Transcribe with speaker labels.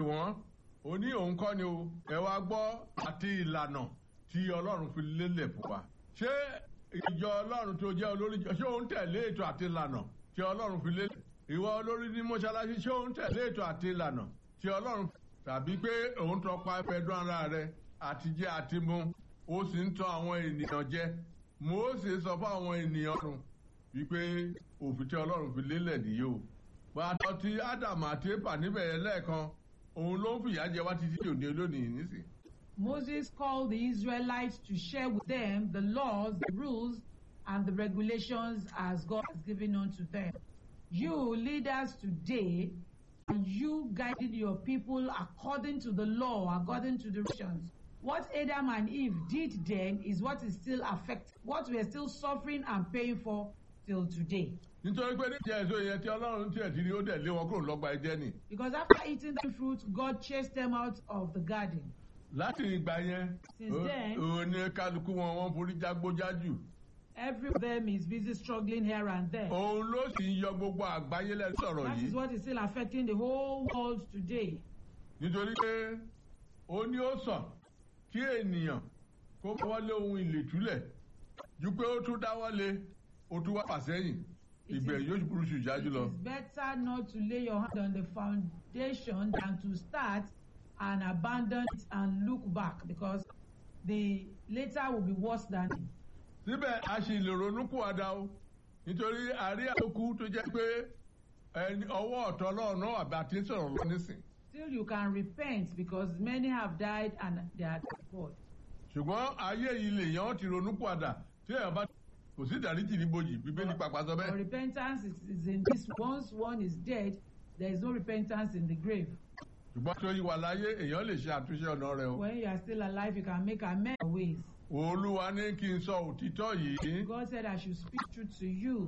Speaker 1: wọ́n ó ní òun kọ́ ni o ẹ wá gbọ́ àti ìlànà tí ọlọ́run fi lélẹ̀ fún wa ṣé ìjọ ọlọ́run tó jẹ́ olórí jọ ṣé òun tẹ̀lé ètò àti ìlànà tí ọlọ́run fi lélẹ̀ ìwọ olórí ní mọ́ṣáláṣí ṣé òun tẹ̀lé ètò àti ìlànà tí ọlọ́run tàbí pé òun tọpa ẹfẹdún ara rẹ àti jẹ àti mu ó sì ń tọ́ àwọn ènìyàn jẹ Mósè sọ fún àwọn ènìyàn rùn wípé òfin tí ọlọ́run fi lélẹ̀ nìyí o pàtó tí ádámù àti éfà níbẹ̀ yẹn lẹ́ẹ̀kan òun ló ń fìyà jẹ wá títí òde lónìí nísìn.
Speaker 2: Moses called the Israelites to share with them the laws, the rules, and the regulations as God has given unto them. You leaders today, are you guiding your people according to the law, according to the regulations? What Adam and Eve did then is what is still affect what we are still suffering and paying for till today.
Speaker 1: nítorí pé níjẹ́ èso yẹn tí ọlọ́run tiẹ̀ ti rí ó dẹ̀ lé wọn kúrò lọ́gbà ẹ̀jẹ̀ nì.
Speaker 2: Because after eating the fruit, God chased them out of the garden.
Speaker 1: láti ìgbà yẹn
Speaker 2: Since then-
Speaker 1: òun ní kálukú wọn wọn forí jágbójájù
Speaker 2: Every of them is busy struggling here and there.
Speaker 1: òun ló sì ń yọ gbogbo àgbáyé lẹ́nu sọ̀rọ̀
Speaker 2: That is
Speaker 1: yìí
Speaker 2: what is still affecting the whole world today.
Speaker 1: nítorí pé ó ní ó sàn kí ènìyàn kó wọlé ohun ìlètúlẹ̀ ju pé ó tún dáwọ́lé ó tún wá fàsẹ́yìn
Speaker 2: It
Speaker 1: ìgbẹ́
Speaker 2: is-
Speaker 1: yóò burú jù jájú
Speaker 2: It
Speaker 1: lọ.
Speaker 2: is better not to lay your hand on the foundation than to start and abandon it and look back because the later will be worse than it.
Speaker 1: síbẹ̀ a sì lè ronú kú àdá o nítorí àrí àkókò tó jẹ́ pé ẹni ọwọ́ ọ̀tọ̀ ọlọ́run náà àbí àti sọ̀rọ̀ lọ nísìn.
Speaker 2: Still, you can repent because many have died and they are dead.
Speaker 1: ṣùgbọ́n ayé yìí lè yàn án ti ronú kú àdá tí èèyàn bá kò sí ìdáríjì ní bojì bíbélì pàpà sọ
Speaker 2: For
Speaker 1: bẹ́ẹ̀.
Speaker 2: repentance is, is in this. Once one is dead, there is no repentance in the grave.
Speaker 1: ṣùgbọ́n tó yí wà láyé èèyàn lè ṣe àtúnṣe ọ̀nà rẹ o.
Speaker 2: When you are still alive, you can make amends ways.
Speaker 1: olúwa ní kí n sọ òtítọ́ yìí
Speaker 2: God said, I should speak truth to you.